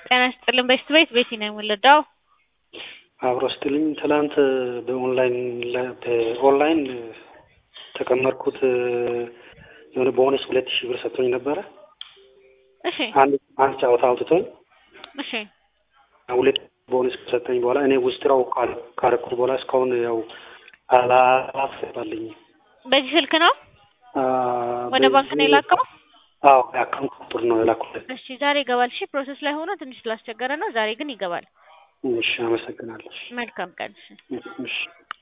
ጤና ይስጥልን በሽት ቤት ቤቲ ነው የምወለዳው። አብሮ ስትልኝ ትላንት በኦንላይን በኦንላይን ተቀመጥኩት የሆነ ቦነስ ሁለት ሺህ ብር ሰጥቶኝ ነበረ። እሺ አንድ አንድ ጨዋታ አውጥቶኝ እሺ ሁለት ቦነስ ከሰጠኝ በኋላ እኔ ውስጥራው ካረኩት በኋላ እስካሁን ያው አላስባልኝ በዚህ ስልክ ነው ወደ ባንክ ነው የላከው? አዎ የአካውንት ቁጥር ነው የላኩለት። እሺ ዛሬ ይገባል። እሺ ፕሮሰስ ላይ ሆኖ ትንሽ ስላስቸገረ ነው። ዛሬ ግን ይገባል። እሺ አመሰግናለሁ። መልካም ቀን። እሺ እሺ